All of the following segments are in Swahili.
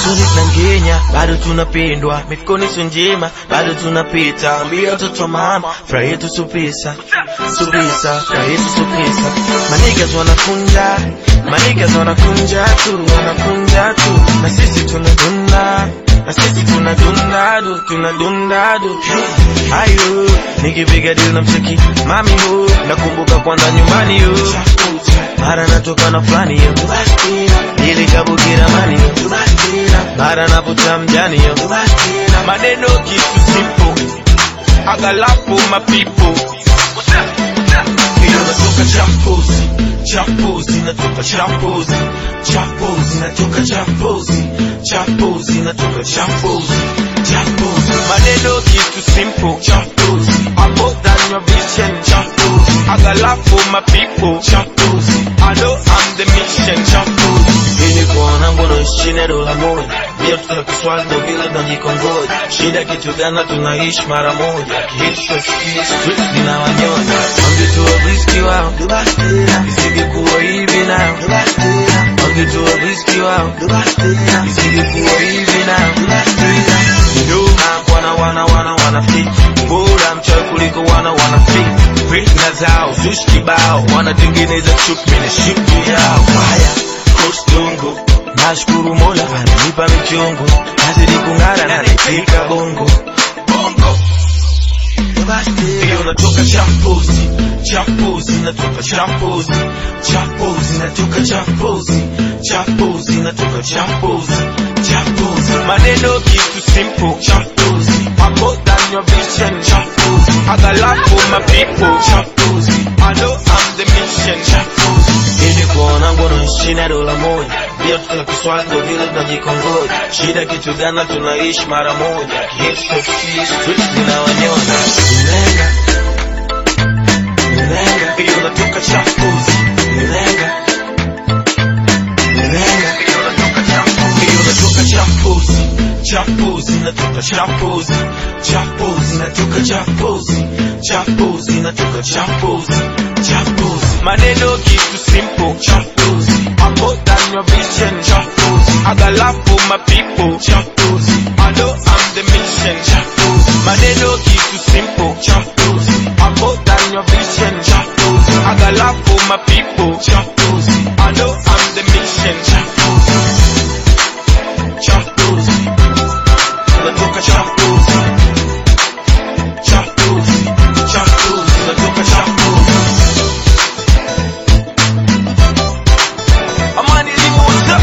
Tuni na Kenya bado tunapendwa, mifukoni sio njema bado tunapita. Ambia watoto mama, furaha yetu supisa supisa, furaha yetu supisa. Manigas wanakunja, manigas wanakunja tu, wanakunja tu, na sisi tunadunda na sisi tunadunda du, tunadunda du. Ayo, nikipiga deal na mcheki mami hu, nakumbuka kwanza nyumbani hu, mara natoka na fulani yo, ili kabukira mani yo, mara naputa mjani yo, maneno kitu simple, agalapo mapipo hiyo natoka champozi champozi natoka champozi champozi natoka champozi champozi natoka champozi champozi maneno kitu simple champozi abo than your vision champozi agalapo mapipo champozi I know I'm the mission champozi ili kuona ngono chini dola moja ndio tuna kiswali ndo vile tunajikongoja shida kitu gani tunaishi mara moja kihisho street ninawanyonya wangetua riski wao isingekuwa hivi nao wangetua riski wao isingekuwa hivi nao nyuma wana wana wana wana fit bora mchawi kuliko wana wana fit fitna zao zushi kibao wanatengeneza chuki na shipu yao haya kostungu nashukuru mola ananipa michungu nazidi kung'ara na nipika bongo bongo hiyo natoka champozi champozi natoka champozi champozi natoka champozi champozi natoka champozi champozi maneno kitu simple champozi hapo than your vision champozi agalapo mapipo champozi I know I'm the mission champozi ili kuona ngono chini ya dola moja ndio tuna kiswali ndo vile tunajikongoja shida kitu gani tunaishi mara moja kihisho street ninawanyonya Nilenga Nilenga hiyo natoka champozi Nilenga Nilenga hiyo natoka champozi hiyo natoka champozi champozi natoka champozi champozi natoka champozi champozi natoka champozi champozi maneno kitu simple champozi hapo than your vision champozi agalapo mapipo champozi I know I'm the mission champozi maneno kitu simple champozi hapo than your vision champozi agalapo mapipo champozi I know I'm the mission champozi champozi natoka champozi champozi champozi natoka champozi amani limuza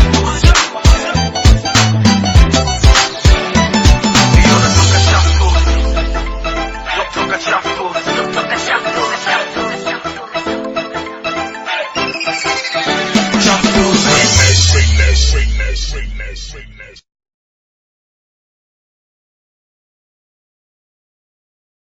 hiyo natoka champozi natoka champozi natoka champozi